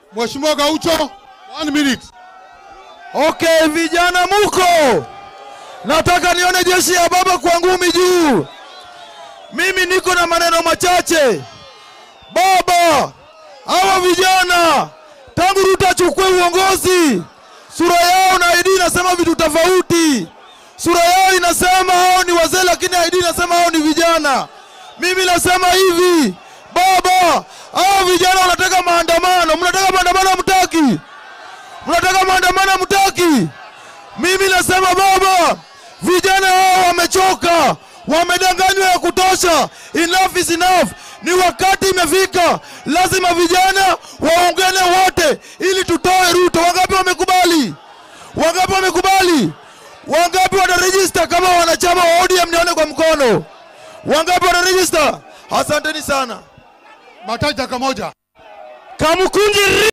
Mheshimiwa Gaucho, one minute. Okay, vijana muko, nataka nione jeshi ya baba kwa ngumi juu. Mimi niko na maneno machache. Baba, hawa vijana tangu Ruto achukue uongozi, sura yao na ID inasema vitu tofauti. Sura yao inasema hao ni wazee, lakini ID inasema hao ni vijana. Mimi nasema hivi, baba, hao vijana wanataka maandamano. Mnataka maandamano, hamtaki? Mnataka maandamano, hamtaki? Mimi nasema baba, vijana hao wamechoka, wamedanganywa ya kutosha. Enough is enough. Ni wakati imefika, lazima vijana waungane wote ili tutoe Ruto. Wangapi wamekubali? Wangapi wamekubali? Wangapi wataregister kama wanachama wa ODM? Nione kwa mkono. Wangapi wataregister? Asanteni sana. Mataji dakika moja. Kamukunji